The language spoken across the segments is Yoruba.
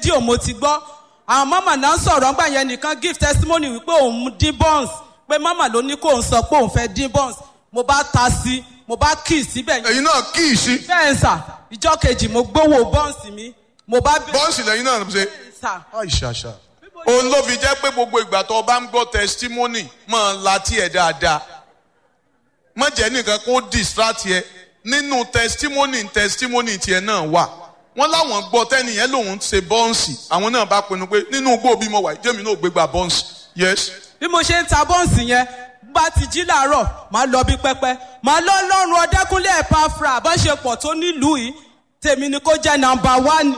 rédíò mo ti gbọ́ àwọn mama náà sọ̀rọ̀ ńgbà yẹn nìkan give testimony wípé òun dín buns pé mama ló ní kó òun sọ pé òun fẹ́ dín buns mo bá ta sí mo bá kì í síbẹ̀ yẹn ẹ̀yin náà kí ì sí bẹ́ẹ̀ sà ìjọ kejì mo gbowó buns mi mo bá bẹ̀rẹ̀ bọ́ǹsì lẹ́yìn náà ṣe sà àìṣàṣà. òun ló fi jẹ́ pé gbogbo ìgbà tó o bá ń gbọ́ testimony máa la tiẹ̀ dáadáa má jẹ́ nìkan kó distract yẹ nínú testimony testimony tiẹ̀ náà wà wọ́n láwọn gbọ́ tẹ́nìyẹn lòun ṣe bọ́ǹsì àwọn náà bá pinnu pé nínú igbó bí mo wà jẹ́mi náà gbégbá bọ́ǹsì yes bí mo ṣe ń ta bọ́ǹsì yẹn bá ti jí làárọ̀ máa lọ bí pẹ́pẹ́ máa lọ lọ́rùn ọdẹ́kúnlé ẹ̀páfra àbọ̀ṣepọ̀ tó nílùú yìí tèmi ni kó jẹ́ nàmbà wán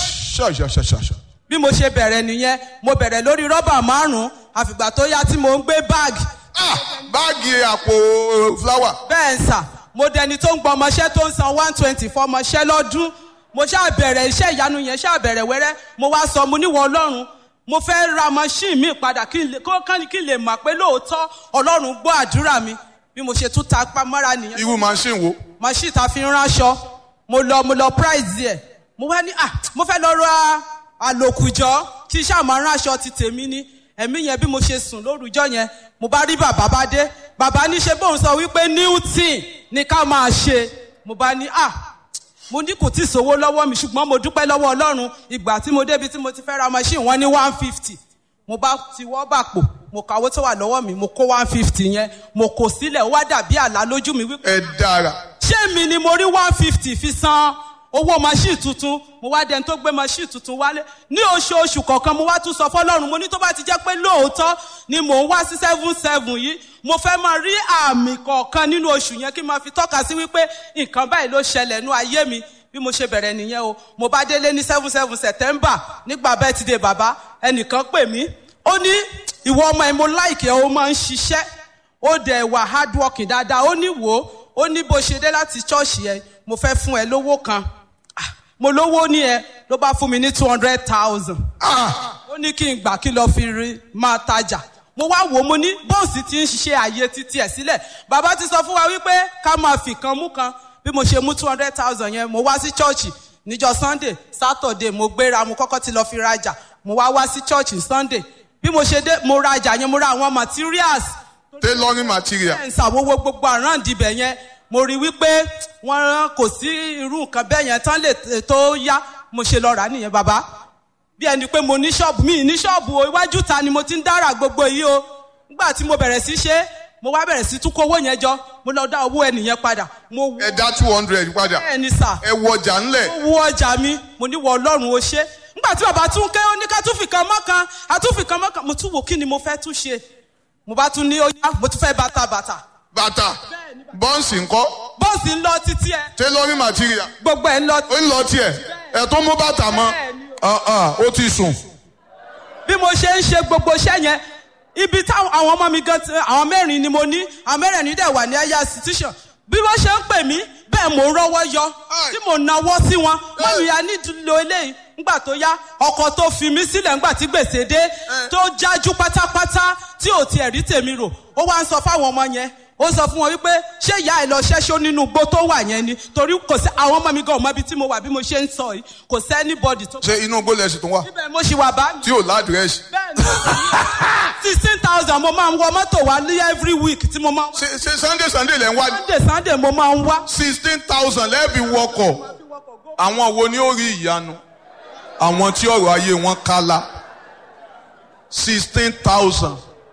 ṣàṣàṣàṣà. bí mo ṣe bẹ̀rẹ̀ nìyẹn mo bẹ̀rẹ̀ lórí rọ́bà márùn-ún àfìgbà tó yá tí mo ń gbé báàgì ah báàgì àpò fúláwà bẹ́ẹ̀ ń sà mo dẹni tó ń gbọ́ ọmọṣẹ́ tó ń san one twenty fún ọmọṣẹ́ lọ́dún mo ṣáà bẹ̀rẹ̀ iṣẹ́ ìyanu yẹn ṣáà bẹ̀rẹ̀ wẹ́rẹ́ mo wá sọ mo níwọ̀ ọlọ́run mo fẹ́ ra machine mi padà kí n lè kó kán kí n lè mọ̀ pé lóòótọ́ ọlọ́run gbọ́ àdúrà mi bí mo ṣe tún ta pamọ́ra nìyẹn irú machine wo machine ta fi ń ránṣọ mo lọ mo lọ price ẹ̀ mo wá ní ah mo fẹ́ lọ ra àlòkùjọ́ kí iṣẹ́ àmọ́ ránṣọ ti tèmi ní ẹ̀mí yẹn bí mo ṣe sùn lórúkọ yẹn mo bá rí bàbá bá dé bàbá ní ṣe bóun sọ wípé new thing ni ká máa ṣe mo bá ní ah mo ní kò tí ì sówó lọ́wọ́ mi ṣùgbọ́n mo dúpẹ́ lọ́wọ́ ọlọ́run ìgbà tí mo débi tí mo ti fẹ́ ra machine wọ́n ní one fifty mo bá ti wọ́ bàpò mo kàwé tó wà lọ́wọ́ mi mo kó one fifty yẹn mo kò sílẹ̀ ó wá dàbí àlá lójú mi wípé ẹ dára ṣé mi ni mo rí one fifty fi san owó machine tuntun mo wá dẹni tó gbé machine tuntun wálé ní oṣooṣù kọ̀ọ̀kan mo wá tún sọ fọlọ́run mo ní tó bá ti jẹ́ pé lóòótọ́ ni mò ń wá sí seven seven yìí mo fẹ́ máa rí àmì kọ̀ọ̀kan nínú oṣù yẹn kí n máa fi tọ́ka sí wípé nǹkan báyìí ló ṣẹlẹ̀ nú ayé mi bí mo ṣe bẹ̀rẹ̀ nìyẹn o mo bá délé ní seven seven september nígbà birthday bàbá ẹnìkan pè mí ó ní ìwọ ọmọ ẹ mo láìkẹ́ ó máa ń ṣiṣẹ́ ó dẹ̀ wà hard working dáadáa ó ní wò ó ó ní bó ṣe dé láti ṣọ́ọ̀ṣì ẹ mo fẹ́ fún ẹ lówó kan Ah, mo lówó ní ẹ ló bá fún mi ní two hundred thousand ah ó ní kí n gbà kí lọ fi rí máa tajà mo wá wò ó mo ní bọ́ọ̀sì ti ń ṣiṣẹ́ ààyè títí ẹ̀ sílẹ̀ bàbá ti sọ fún wa wípé ká máa fi kan mú kan bí mo ṣe mú two hundred thousand yẹn mo wá sí chọ́ọ̀chì níjọ́ sunday saturday mo gbéra mo kọ́kọ́ ti lọ fi rajà mo wá wá sí chọ́ọ̀chì sunday bí mo ṣe dé mo rajà yẹn mo ra àwọn materials tailoring material bẹ́ẹ̀ ń ṣàwọ́wọ́ gbogbo àráǹdì ibẹ̀ yẹn mo rí wípé wọ́n rán kò sí irú nǹkan bẹ́ẹ̀ yẹn tán lè t- tó yá mo ṣe lọ rà á nìyẹn bàbá bí ẹni pé mo ní ṣọ́ọ̀bù mi ní ṣọ́ọ̀bù o iwájú ta ni mo ti ń dára gbogbo yìí o nígbà tí mo bẹ̀rẹ̀ sí ṣe é, mo wá bẹ̀rẹ̀ sí tún kó owó yẹn jọ mo lọ dá owó ẹnìyẹn padà mo wú ẹ dá two hundred padà bẹ́ẹ̀ ni sà ẹ wọ ọjà ńlẹ̀ mo wú ọjà mi mo ní wọ ọlọ́run o ṣe nígbà tí bàbá tún ké ó ní ká tún fi kan mọ́kan àtúnfi kan mọ́kan mo tún wò kí ni mo fẹ́ tún ṣe mo bá tún ní ó yá mo tún fẹ́ bàtà bàtà bàtà bọ́ǹsì ńkọ́ bọ́ọ̀sì ń lọ títí ẹ tailoring material gbogbo ẹ ń lọ ó ń lọ tiẹ̀ ẹ̀ tó mú bàtà mọ́ ah ah ó ti sùn bí mo ṣe ń ṣe gbogbo iṣẹ́ yẹn ibi táwọn àwọn ọmọ mi gan ti àwọn mẹ́rin ni mo ní àwọn mẹ́rin dẹ̀ wà ní ẹ̀yà institution bí wọ́n ṣe ń pè mí bẹ́ẹ̀ mò ń rọ́wọ́ yọ tí mò ń nawọ́ sí wọn mọ́mí ya nídìílò eléyìí ńgbà tó yá ọkọ̀ tó fi mí sílẹ̀ ńgbà tí gbèsè dé tó jájú pátápátá tí ò tiẹ̀ rí tèmi rò ó wá ń sọ fáwọn ọmọ yẹn ó sọ fún wọn wípé ṣé ìyá ẹ lọ ṣẹ́ṣó nínú igbó tó wà yẹn ni torí kò sí àwọn ọmọ mi gan ọmọ ibi tí mo wà bí mo ṣe ń sọ yìí kò sí anybody tó. ṣé inú gbólẹ̀ sì tún wà ibẹ̀ mo ṣì wà bá mi tí ò ládìrẹ́sì bẹ́ẹ̀ni sixteen thousand mo máa ń wọ mọ́tò wá ní every week tí mo máa ń wá ṣe ṣe sunday sunday lẹ́ ń wá ní sunday sunday mo máa ń wá. sixteen thousand lẹ́ẹ̀bì wọkọ̀ àwọn wo ni ó rí ìyanu àwọn tí ọ̀rọ̀ ayé wọn kálá sixteen thousand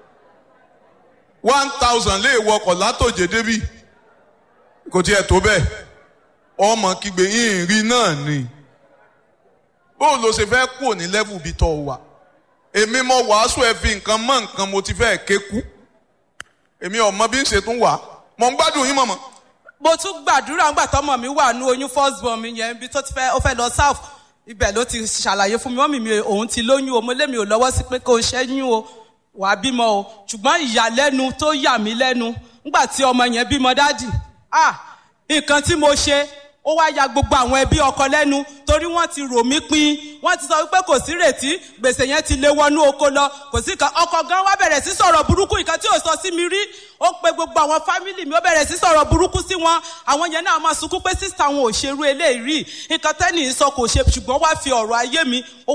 one thousand lè wọkọ̀ látòjé débì kò tiẹ̀ tó bẹ́ẹ̀ ọmọ kígbe ìrìn náà ni bóun ló ṣe fẹ́ kúrò ní level bí tọ́ wà èmi mọ wàásù ẹ fi nǹkan mọ nǹkan mo ti fẹ́ ké kú èmi ọmọ bí ń ṣe tún wà mọ̀ ń gbádùn yín mọ̀mọ́ mo tún gbàdúrà ńgbà tọmọ mi wà ní oyún first born mi yẹn ibi tó ti fẹ́ ó fẹ́ lọ south ibẹ̀ ló ti ṣàlàyé fún mi wọ́n mi mi òun ti lóyún o mo lé mi ò lọ́wọ́ sí pé kó o ṣẹ́yún o wàá bímọ o ṣùgbọ́n ìyàlẹ́nu tó yà mí lẹ́nu ńgbà tí ọmọ yẹn bímọ dádì ah nǹkan tí mo ṣe ó wá ya gbogbo àwọn ẹbí ọkọ lẹ́nu torí wọ́n ti rò mí pin wọ́n ti sọ wípé kò sí rètí gbèsè yẹn ti lé wọnú oko lọ kò sí kan ọkọ gan wá bẹ̀rẹ̀ sí sọ̀rọ̀ burúkú nǹkan tí ò sọ sí mi rí ó pe gbogbo àwọn fámìlì mi ó bẹ̀rẹ̀ sí sọ̀rọ̀ burúkú sí wọn àwọn yẹn náà máa sunkún pé sísá wọn ò ṣerú eléyìí rí nǹkan tẹ́nì sọ kò ṣe ṣùgbọ́n wá fi ọ̀rọ̀ ayé mi ó